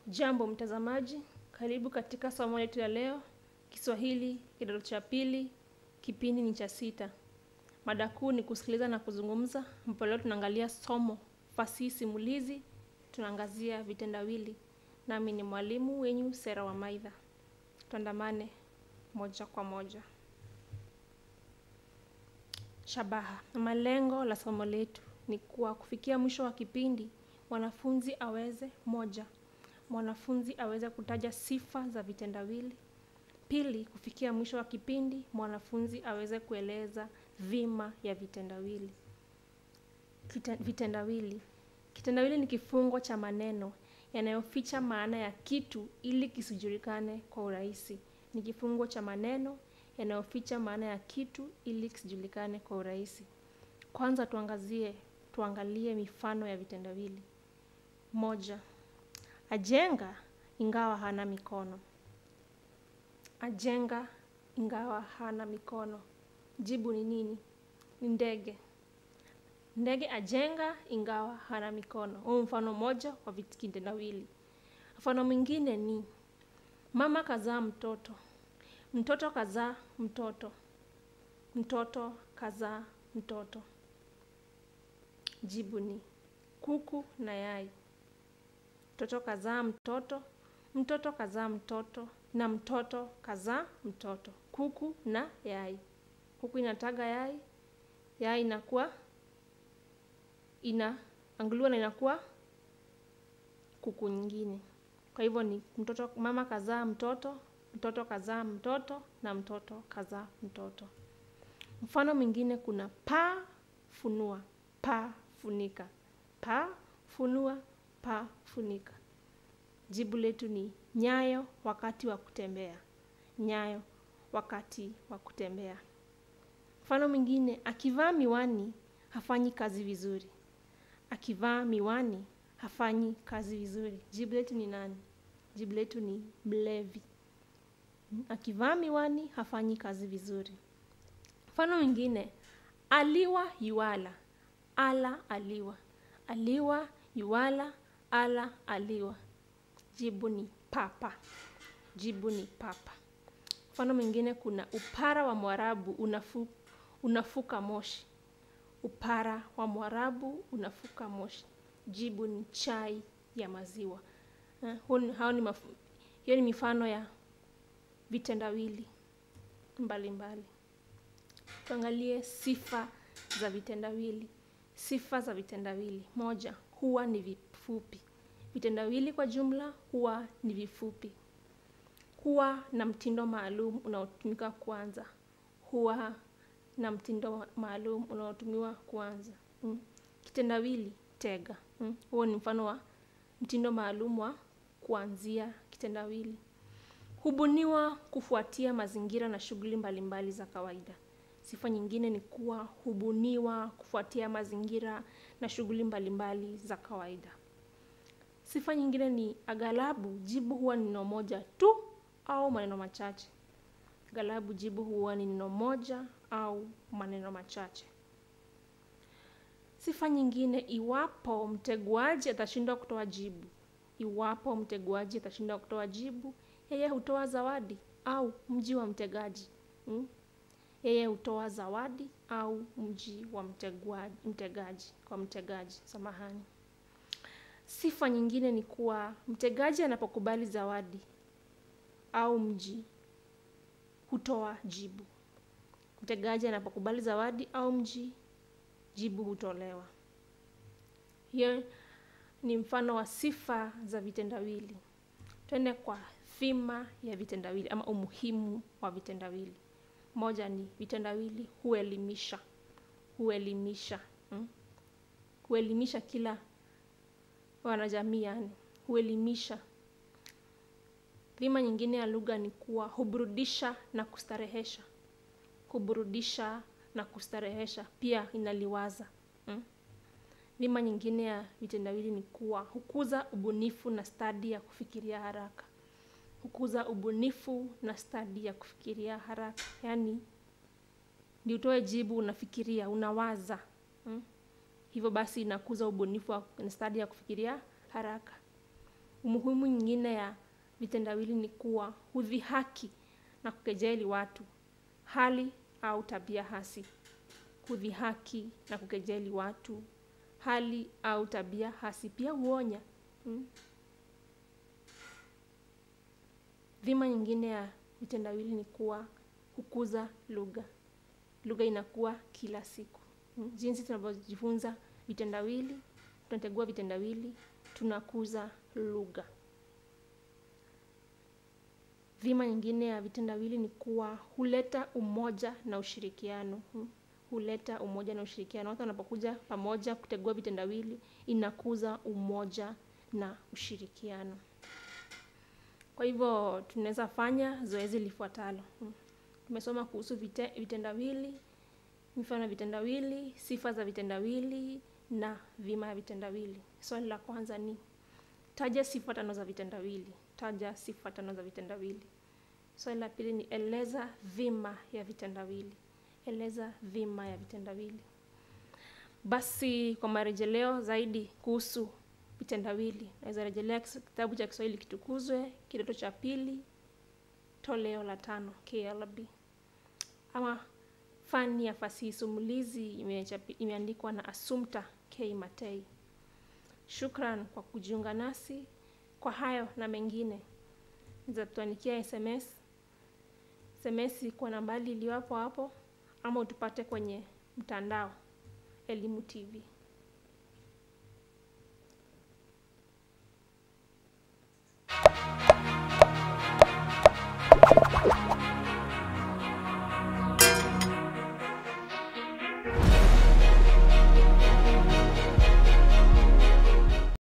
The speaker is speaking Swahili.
Jambo mtazamaji, karibu katika somo letu ya leo, Kiswahili kidato cha pili, kipindi ni cha sita. Mada kuu ni kusikiliza na kuzungumza, ambapo leo tunaangalia somo fasihi simulizi, tunaangazia vitendawili. Nami ni mwalimu wenyu Sera wa Maidha. Tuandamane moja kwa moja. Shabaha na malengo la somo letu ni kuwa kufikia mwisho wa kipindi mwanafunzi aweze moja, mwanafunzi aweze kutaja sifa za vitendawili. Pili, kufikia mwisho wa kipindi mwanafunzi aweze kueleza dhima ya vitendawili. Kita, vitendawili. Kitendawili ni kifungo cha maneno yanayoficha maana ya kitu ili kisijulikane kwa urahisi. Ni kifungo cha maneno yanayoficha maana ya kitu ili kisijulikane kwa urahisi. Kwanza tuangazie, tuangalie mifano ya vitendawili. Moja, ajenga ingawa hana mikono. Ajenga ingawa hana mikono. Jibu ni nini? Ni ndege. Ndege ajenga ingawa hana mikono. Huu mfano moja wa vitendawili. Mfano mwingine ni mama kazaa mtoto, mtoto kazaa mtoto, mtoto kazaa mtoto. Jibu ni kuku na yai. Mtoto kazaa mtoto, mtoto kazaa mtoto na mtoto kazaa mtoto. Kuku na yai. Kuku inataga yai, yai inakuwa ina anguliwa na inakuwa kuku nyingine. Kwa hivyo ni mtoto, mama kazaa mtoto, mtoto kazaa mtoto na mtoto kazaa mtoto. Mfano mwingine kuna paa funua, paa funika, paa funua, paa funika. Jibu letu ni nyayo wakati wa kutembea, nyayo wakati wa kutembea. Mfano mwingine, akivaa miwani hafanyi kazi vizuri, akivaa miwani hafanyi kazi vizuri. Jibu letu ni nani? Jibu letu ni mlevi. Akivaa miwani hafanyi kazi vizuri. Mfano mwingine, aliwa yuala, ala aliwa, aliwa yuala, ala aliwa. Jibu ni papa. Jibu ni papa. Mfano mwingine kuna upara wa Mwarabu unafu, unafuka moshi. Upara wa Mwarabu unafuka moshi. Jibu ni chai ya maziwa. Uh, hao ni maf, hiyo ni mifano ya vitendawili mbalimbali. Tuangalie sifa za vitendawili. Sifa za vitendawili. Moja, huwa ni vifupi. Vitendawili kwa jumla huwa ni vifupi. Huwa na mtindo maalum unaotumika kuanza. Huwa na mtindo maalum unaotumiwa kuanza. Mm. Kitendawili tega. Mm. Huo ni mfano wa mtindo maalum wa kuanzia kitendawili. Hubuniwa kufuatia mazingira na shughuli mbalimbali za kawaida. Sifa nyingine ni kuwa hubuniwa kufuatia mazingira na shughuli mbalimbali za kawaida. Sifa nyingine ni aghalabu jibu huwa ni neno moja tu au maneno machache. Aghalabu jibu huwa ni neno moja au maneno machache. Sifa nyingine, iwapo mteguaji atashindwa kutoa jibu, iwapo mteguaji atashindwa kutoa jibu, yeye hutoa zawadi au mji wa mtegaji hmm? Yeye hutoa zawadi au mji wa mteguaji, mtegaji kwa mtegaji, samahani. Sifa nyingine ni kuwa mtegaji anapokubali zawadi au mji hutoa jibu. Mtegaji anapokubali zawadi au mji, jibu hutolewa. Hiyo ni mfano wa sifa za vitendawili. Twende kwa dhima ya vitendawili ama umuhimu wa vitendawili. Moja ni vitendawili huelimisha, huelimisha hmm? Huelimisha kila wanajamii, yani huelimisha. Dhima nyingine ya lugha ni kuwa huburudisha na kustarehesha, huburudisha na kustarehesha, pia inaliwaza hmm? Dhima nyingine ya vitendawili ni kuwa hukuza ubunifu na stadi ya kufikiria haraka, hukuza ubunifu na stadi ya kufikiria haraka, yaani ndi utoe jibu unafikiria, unawaza hmm? Hivyo basi inakuza ubunifu na stadi ya kufikiria haraka. Umuhimu nyingine ya vitendawili ni kuwa hudhihaki na kukejeli watu, hali au tabia hasi. Hudhihaki na kukejeli watu, hali au tabia hasi. Pia huonya. Hmm? Dhima nyingine ya vitendawili ni kuwa hukuza lugha. Lugha inakuwa kila siku. Hmm? Jinsi tunavyojifunza vitendawili, tunategua vitendawili, tunakuza lugha. Dhima nyingine ya vitendawili ni kuwa huleta umoja na ushirikiano. Hmm? Huleta umoja na ushirikiano. Watu wanapokuja pamoja kutegua vitendawili, inakuza umoja na ushirikiano. Kwa hivyo tunaweza fanya zoezi lifuatalo. Hmm? Tumesoma kuhusu vite, vitendawili, mifano ya vitendawili, sifa za vitendawili na dhima ya vitendawili. Swali la kwanza ni taja sifa tano za vitendawili. Taja sifa tano za vitendawili. Swali la pili ni eleza dhima ya vitendawili. Eleza dhima ya vitendawili. Basi kwa marejeleo zaidi kuhusu vitendawili, naweza rejelea kitabu cha Kiswahili Kitukuzwe, kidato cha pili, toleo la tano, KLB. Ama fani ya fasihi simulizi imeandikwa na Assumpta K. Matei. Shukran kwa kujiunga nasi. Kwa hayo na mengine, nitatuandikia SMS SMS kwa nambari iliyopo hapo, ama utupate kwenye mtandao Elimu TV.